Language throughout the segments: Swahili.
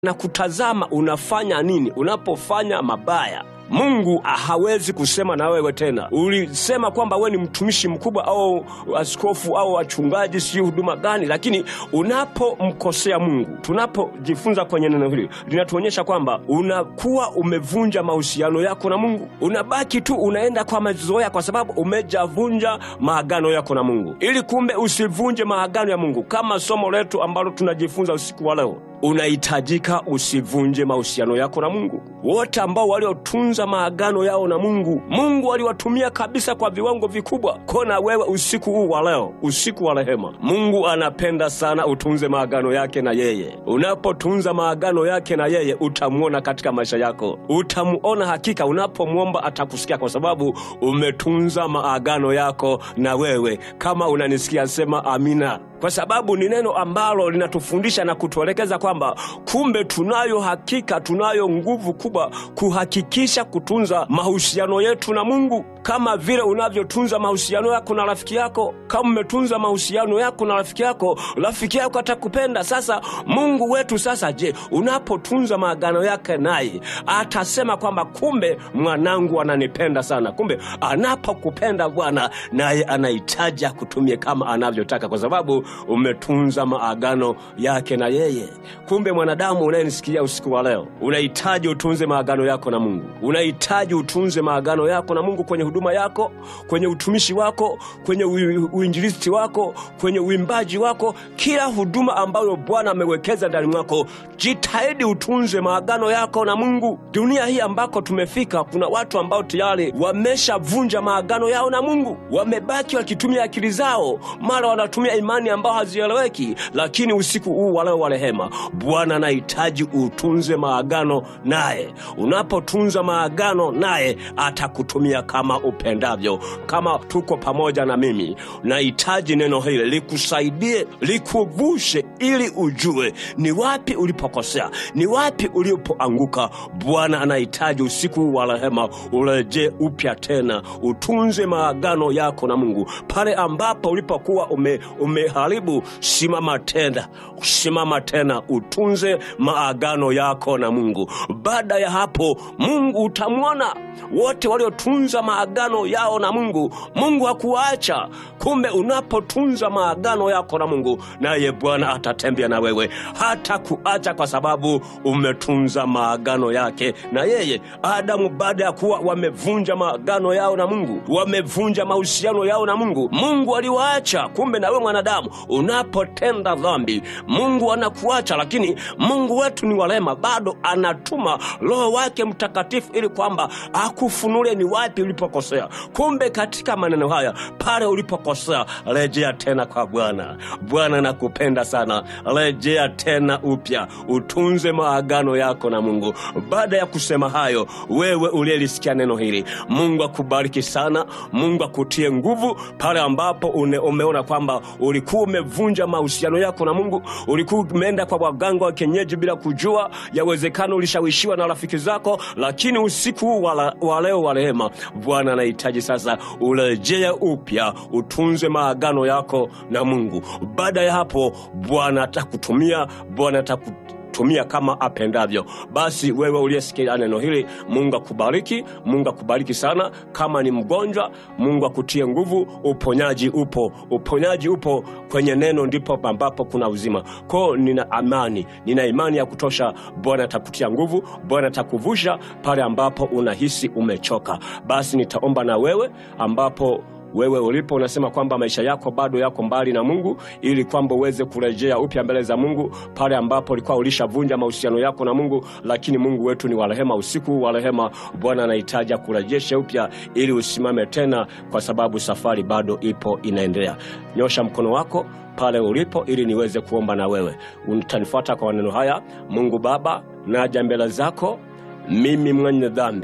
na kutazama unafanya nini unapofanya mabaya. Mungu hawezi kusema na wewe tena. Ulisema kwamba wewe ni mtumishi mkubwa au askofu au wachungaji, sijui huduma gani, lakini unapomkosea Mungu, tunapojifunza kwenye neno hili linatuonyesha kwamba unakuwa umevunja mahusiano yako na Mungu. Unabaki tu unaenda kwa mazoea, kwa sababu umejavunja maagano yako na Mungu. Ili kumbe usivunje maagano ya Mungu, kama somo letu ambalo tunajifunza usiku wa leo unahitajika usivunje mahusiano yako na Mungu. Wote ambao waliotunza maagano yao na Mungu, Mungu aliwatumia kabisa kwa viwango vikubwa. Kona wewe usiku huu wa leo, usiku wa rehema, Mungu anapenda sana utunze maagano yake na yeye. Unapotunza maagano yake na yeye, utamwona katika maisha yako, utamuona hakika. Unapomwomba atakusikia, kwa sababu umetunza maagano yako na wewe. Kama unanisikia, sema amina kwa sababu ni neno ambalo linatufundisha na kutuelekeza kwamba kumbe tunayo hakika, tunayo nguvu kubwa kuhakikisha kutunza mahusiano yetu na Mungu, kama vile unavyotunza mahusiano yako na rafiki yako. Kama umetunza mahusiano yako na rafiki yako, rafiki yako atakupenda. Sasa Mungu wetu sasa, je, unapotunza maagano yake naye atasema kwamba kumbe mwanangu ananipenda sana. Kumbe anapokupenda Bwana naye anahitaji akutumie kama anavyotaka, kwa sababu umetunza maagano yake na yeye. Kumbe mwanadamu unayenisikia usiku wa leo, unahitaji utunze maagano yako na Mungu. Unahitaji utunze maagano yako na Mungu kwenye huduma yako, kwenye utumishi wako, kwenye uinjilisti wako, kwenye uimbaji wako, kila huduma ambayo Bwana amewekeza ndani mwako, jitahidi utunze maagano yako na Mungu. Dunia hii ambako tumefika, kuna watu ambao tayari wameshavunja maagano yao na Mungu, wamebaki wakitumia akili zao, mara wanatumia imani ambao hazieleweki. Lakini usiku huu wa leo wa rehema, Bwana anahitaji utunze maagano naye. Unapotunza maagano naye, atakutumia kama upendavyo. Kama tuko pamoja na mimi, nahitaji neno hili likusaidie, likuvushe, ili ujue ni wapi ulipokosea, ni wapi ulipoanguka. Bwana anahitaji usiku huu wa rehema urejee upya tena, utunze maagano yako na Mungu. Pale ambapo ulipokuwa ume, umeharibu, simama tena, simama tena, utunze maagano yako na Mungu. Baada ya hapo, Mungu utamwona. Wote waliotunza maagano yao na Mungu, Mungu hakuwaacha. Kumbe unapotunza maagano yako na Mungu, naye Bwana atatembea na wewe, hata kuacha kwa sababu umetunza maagano yake na yeye. Adamu baada ya kuwa wamevunja maagano yao na Mungu, wamevunja mahusiano yao na Mungu, Mungu aliwaacha. Kumbe na wewe mwanadamu, unapotenda dhambi, Mungu anakuacha, lakini Mungu wetu ni walema, bado anatuma Roho wake Mtakatifu ili kwamba akufunulie ni wapi ulipokosea. Kumbe katika maneno haya, pale ulipokosea, rejea tena kwa Bwana. Bwana nakupenda sana, rejea tena upya, utunze maagano yako na Mungu. Baada ya kusema hayo, wewe uliyelisikia neno hili, Mungu akubariki sana, Mungu akutie nguvu pale ambapo une, umeona kwamba ulikuwa umevunja mahusiano yako na Mungu, ulikuwa umeenda kwa waganga wa kienyeji bila kujua. Yawezekana ulishawishiwa na rafiki zako, lakini usiku huu wa leo wa rehema, Bwana anahitaji sasa urejee upya, utunze maagano yako na Mungu. Baada ya hapo, Bwana atakutumia, Bwana ataku tumia kama apendavyo. Basi wewe uliyesikia neno hili, Mungu akubariki, Mungu akubariki sana. Kama ni mgonjwa, Mungu akutie nguvu. Uponyaji upo, uponyaji upo kwenye neno, ndipo ambapo kuna uzima. Kwao nina amani, nina imani ya kutosha. Bwana atakutia nguvu, Bwana atakuvusha pale ambapo unahisi umechoka. Basi nitaomba na wewe ambapo wewe ulipo unasema kwamba maisha yako bado yako mbali na Mungu, ili kwamba uweze kurejea upya mbele za Mungu pale ambapo ulikuwa ulishavunja mahusiano yako na Mungu. Lakini Mungu wetu ni wa rehema, usiku wa rehema, Bwana anahitaji kurejesha upya ili usimame tena, kwa sababu safari bado ipo inaendelea. Nyosha mkono wako pale ulipo ili niweze kuomba na wewe. Utanifuata kwa maneno haya. Mungu Baba, naja mbele zako mimi mwenye dhambi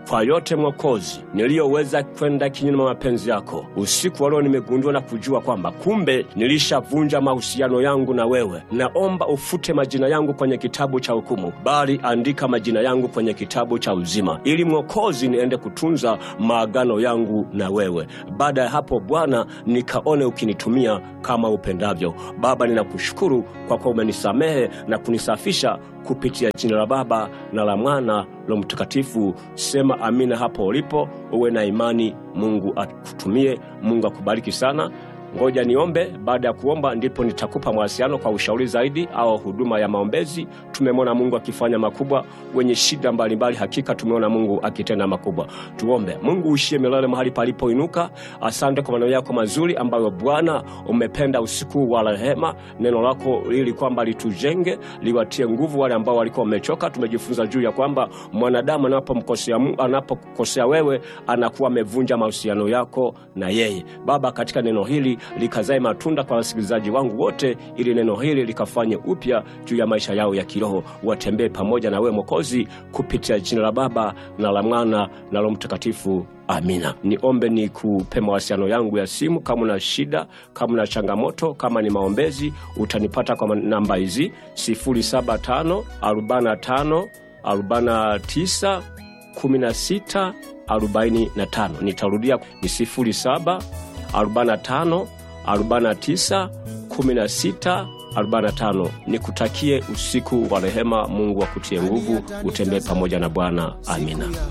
kwa yote Mwokozi niliyoweza kwenda kinyume na mapenzi yako. Usiku wa leo nimegundua na kujua kwamba kumbe nilishavunja mahusiano yangu na wewe. Naomba ufute majina yangu kwenye kitabu cha hukumu, bali andika majina yangu kwenye kitabu cha uzima, ili Mwokozi niende kutunza maagano yangu na wewe. Baada ya hapo, Bwana, nikaone ukinitumia kama upendavyo. Baba, ninakushukuru kwa kuwa umenisamehe na kunisafisha kupitia jina la Baba na la Mwana la Mtakatifu. Sema amina hapo ulipo, uwe na imani. Mungu akutumie. Mungu akubariki sana. Ngoja niombe. Baada ya kuomba, ndipo nitakupa mawasiliano kwa ushauri zaidi au huduma ya maombezi. Tumemwona Mungu akifanya makubwa, wenye shida mbalimbali, hakika tumeona Mungu akitenda makubwa. Tuombe. Mungu uishie milele mahali palipoinuka, asante kwa maneno yako mazuri ambayo Bwana umependa usiku wa rehema. Neno lako ili kwamba litujenge, liwatie nguvu wale ambao walikuwa wamechoka. Tumejifunza juu ya kwamba mwanadamu anapomkosea Mungu, anapokosea wewe, anakuwa amevunja mahusiano yako na yeye. Baba, katika neno hili likazae matunda kwa wasikilizaji wangu wote, ili neno hili likafanye upya juu ya maisha yao ya kiroho, watembee pamoja na wewe Mwokozi, kupitia jina la Baba na la Mwana na Roho Mtakatifu. Amina. Niombe ni kupe mawasiliano yangu ya simu. Kama una shida, kama una changamoto, kama ni maombezi, utanipata kwa namba hizi 075 45 49 16 45. Nitarudia ni 07 45 49 16 45. Nikutakie usiku wa rehema. Mungu akutie nguvu, utembee pamoja na Bwana. Amina.